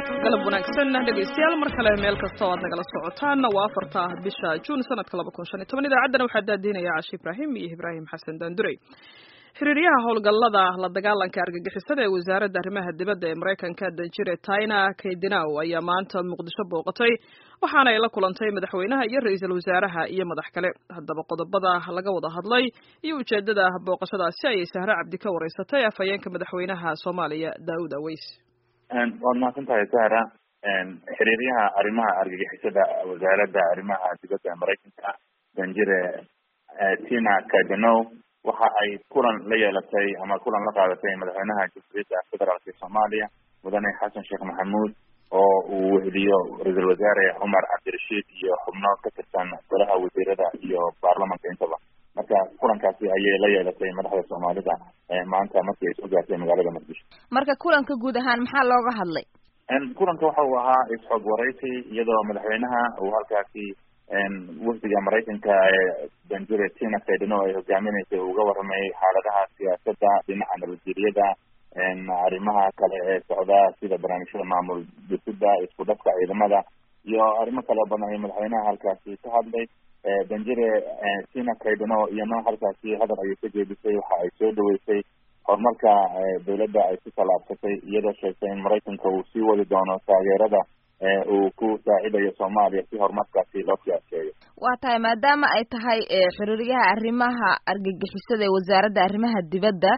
galab wanaagsan dhegaystayaal mar kale meel kasta oo aad nagala socotaan waa afarta bisha juun sanadka laba kun shan iyo toban idaacaddana waxaa daadiinaya cashi ibraahim iyo ibraahim xasan daandurey xiriiryaha howlgallada la dagaalanka argagixisada ee wasaaradda arrimaha dibadda ee maraykanka danjire tina kaydinaw ayaa maanta muqdisho booqatay waxaana ay la kulantay madaxweynaha iyo ra-iisul wasaaraha iyo madax kale haddaba qodobada laga wada hadlay iyo ujeedada booqashadaasi ayay sahre cabdi ka wareysatay afhayeenka madaxweynaha soomaaliya daawud aweys waad mahadsan tahay sahra xiriiryaha arrimaha argagixisada wasaaradda arrimaha dibadda ee maraykanka danjire tina kadenow waxa ay kulan la yeelatay ama kulan la qaadatay madaxweynaha jamhuuriyadda federaalk soomaaliya mudane xasan sheekh maxamuud oo uu weheliyo ra-iisul wasaare cumar cabdirashiid iyo xubno ka tirsan golaha wasiirada iyo baarlamanka intaba marka kulankaasi ayay la yeelatay madaxda soomaalida maanta markii ay soo gaartay magaalada muqdisho marka kulanka guud ahaan maxaa looga hadlay kulanka waxa uu ahaa is-xog waraysi iyadoo madaxweynaha uu halkaasi wafdiga maraykanka ee danjure tina kaydino ay hogaaminaysay uga waramayay xaaladaha siyaasadda dhinaca nabadgeliyada arrimaha kale ee socda sida barnaamijyada maamul dhisida isku dhafka ciidamada iyo arrimo kale oo badan ay madaxweynaha halkaasi ka hadlay danjire tina kaydino iyana halkaasi hadal ayay ka jeedisay waxa ay soo dhaweysay horumarka dawladda ay ku tallaabsatay iyadoo sheegtay in maraykanka uu sii wadi doono taageerada uu ku saacidayo soomaaliya si horumarkaasi loo siyaaseeyo waa tahay maadaama ay tahay xiriiryaha arrimaha argagixisada ee wasaaradda arrimaha dibadda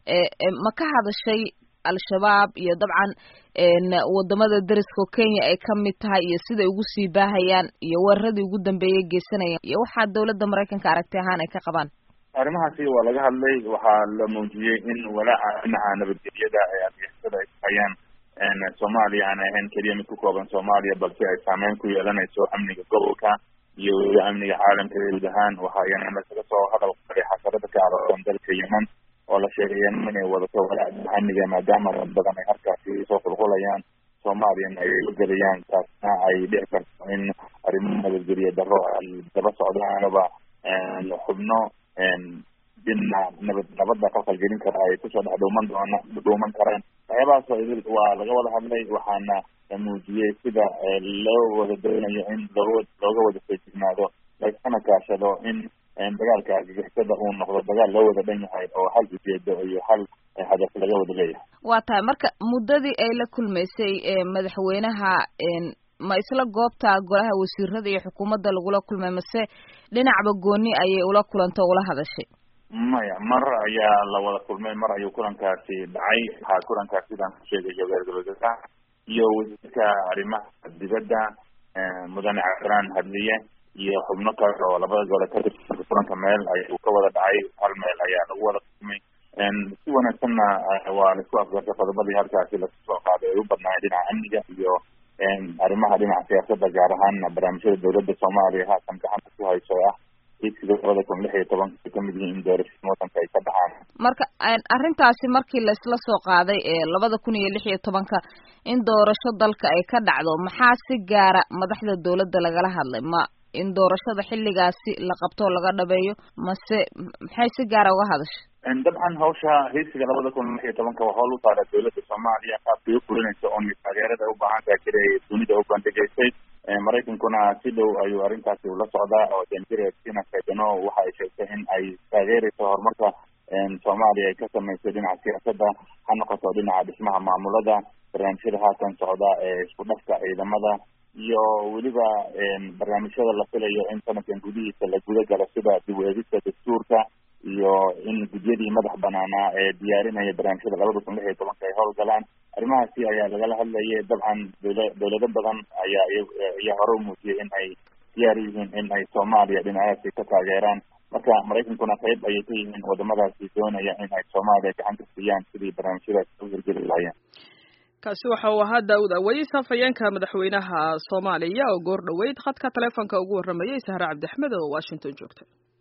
ma ka hadashay al-shabaab iyo dabcan wadamada dariska oo kenya ay ka mid tahay iyo siday ugu sii baahayaan iyo weeraradii ugu dambeeyay geysanayaan iyo waxaa dawladda maraykanka aragti ahaan ay ka qabaan arrimahaasi waa laga hadlay waxaa la muujiyey in walaaca dhinaca nabadgelyada ee argagixisada ay hayaan soomaaliya aan ahayn keliya mid ku kooban soomaaliya balse ay saameyn ku yeelanayso amniga gobolka iyo weliba amniga caalamka guud ahaan waxa iyana lasaga soo hadal qaday xasarada ka aroorsan dalka yemen oo la sheegay yemen inay wadato walaaca amniga maadaama dad badan ay halkaasi soo qulqulayaan soomaaliyana ay ugelayaan taasna ay dhici karto in arrimo nabadgeliya daro ay daba socdaanaba xubno dina nabad nabadda qalqalgelin kara ay kusoo dhex dhuuman doona dhuuman karaan waxyaabahaas waa laga wada hadlay waxaana la muujiyey sida loo wada doonayo in looga looga wada feejignaado laiskana kaashado in dagaalka argagixisada uu noqdo dagaal loo wada dhan yahay oo hal ujeedo iyo hal hadaf laga wada leeyahay waa tahay marka muddadii ay la kulmaysay madaxweynaha ma isla goobta golaha wasiirada iyo xukuumadda lagula kulmay mase dhinacba gooni ayay ula kulantay o ula hadashay maya mar ayaa la wada kulmay mar ayuu kulankaasi dhacay waxaa kulankaas sidaan ku sheegayo ra-iisul wasaaraha iyo wasiirka arrimaha dibadda mudane cabdiraan hadliye iyo xubno kale oo labada gole ka tirsan kulanka meel ayuu ka wada dhacay hal meel ayaa lagu wada kulmay si wanaagsanna waa laisku afgartay qodobadii halkaasi lasu soo qaaday ay u badnaayeen dhinaca amniga iyo arrimaha dhinaca siyaasadda gaar ahaan barnaamijyada dawladda soomaaliya haatan gacanta ku hayso ah higsiga labada kun lix iyo tobanka ay kamid yihiin in doorashada wadanka ay ka dhacaan marka arrintaasi markii laisla soo qaaday ee labada kun iyo lix iyo tobanka in doorasho dalka ay ka dhacdo maxaa si gaara madaxda dawladda lagala hadlay ma in doorashada xilligaasi la qabto laga dhabeeyo mase maxay si gaara uga hadashay dabcan hawsha higsiga labada kun lix iyo tobanka waa howl u taala dawladda soomaaliya qaabkay u fulinayso oo taageerada ay u baahan tahay jira ay dunida u bandhigaysay maraykankuna si dhow ayuu arrintaasi ula socdaa oo danjire tina kaydano waxa ay sheegtay in ay taageerayso horumarka soomaaliya ay ka samaysay dhinaca siyaasadda ha noqoto dhinaca dhismaha maamulada barnaamijyada haatan socda ee isku dhafka ciidamada iyo weliba barnaamijyada la filayo in sanadkan gudihiisa la guda galo sida dib u eegista dastuurka iyo in gudyadii madax banaanaa ee diyaarinaya barnaamijyada labada kun lix iyo tobanka ay howlgalaan arrimahaasi ayaa lagala hadlayay dabcan dawla dawlado badan ayaa ayaa hore u muujiyay in ay diyaar yihiin in ay soomaaliya dhinacaasi ka taageeraan marka maraykankuna qayb ayay ka yihiin wadamadaasi doonaya in ay soomaaliya gacan ka siiyaan sidii barnaamijyadaasi u hirgeli lahaayeen kaasi waxa uu ahaa daawud aweys afhayeenka madaxweynaha soomaaliya oo goor dhoweyd khadka taleefonka ugu warramayay sahre cabdi axmed oo washington joogta